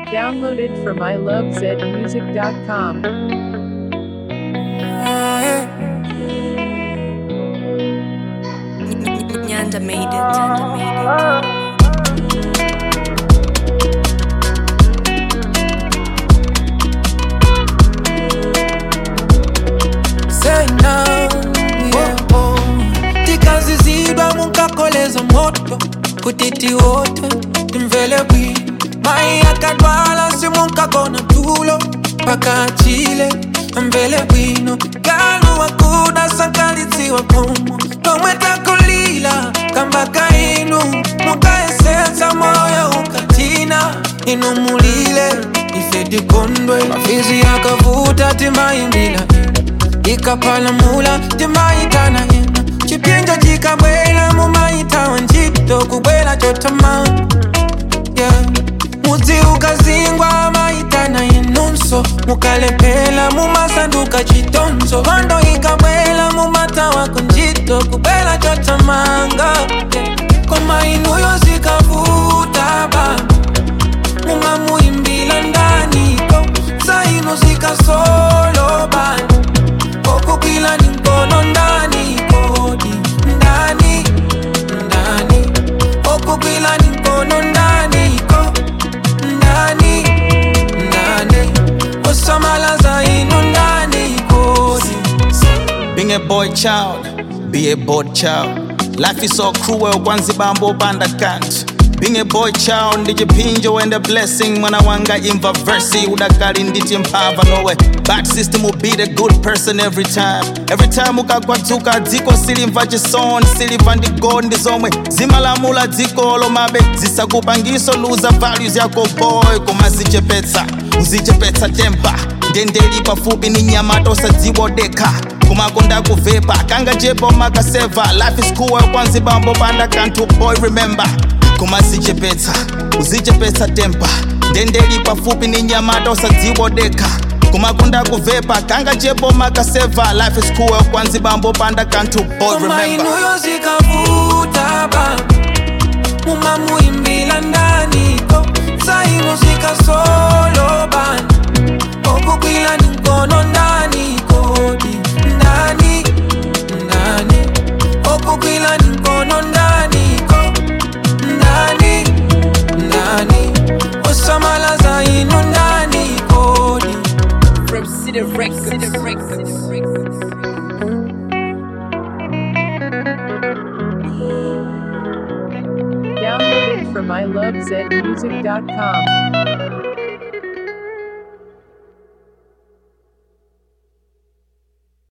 Downloaded from ilovezmusic.com. Nyanda made it. Nyanda made it. Say now, yeah, oh. tikazizidwa munkakoleza moto kutiti wote timvele bwino mai akadwala simunkakona tulo paka achile amvele bwino kanu wakuda sankalitsiwa komo komwe takulila kambaka inu mukaesetsa moyo ukatina inu mulile ife tikondwe mafizi yakavuta timaimbila ikapalamula timaitana ina chipinja chikabwela mumaitawa ntchito kubwela chotama yeah. mudzi ukazingwa maitana inunso mukalephera mumasanduka chitonzo kondo ikabwela mumatawa kunjito kubwela chotamanga yeah. koma inuyo zikavuta ba mumamuimbila ndaniko zaino zikasolo bani kokukila ni mkono ndani kodi ndani ndani kokukila ni mkono ndani ko ndani ndani osamala zaino ndani kodi Being a boy child, be a bored child. Life is so cruel, kwanzi bambo banda can't. Being a boy child, ndijipinjo and a blessing. Mwana wanga imva versi, udakali nditi mpava nowe. Bad system will be the good person every time. Every time ukakwatuka dziko silimva chisoni, silimva ndigo ndizomwe. Zimalamula dziko lomabe, zisakupangiso luza values yako boy. Kumazichepetsa, uzichepetsa temper. ndendeli pafupi ni nyamato sadziwodeka kumakonda kuvepa kanga jepo makaseva life is cool kwanzi bambo banda kantu boy remember kumazichepetsa uzichepetsa tempa ndendeli pafupi ni nyamato sadziwodeka kumakonda kuvepa kanga jepo makaseva life is cool kwanzi bambo banda kantu boy koma remember inuyo zikavuta ba mumamuimbila ndaniko zaino zikasolo bani okukwila ni mkono ndani kodi ndani ndani okukwila ni mkono ndani ko ndani ndani osamala zaino ndani kodi From City Records. Downloaded from ilovezmusic.com.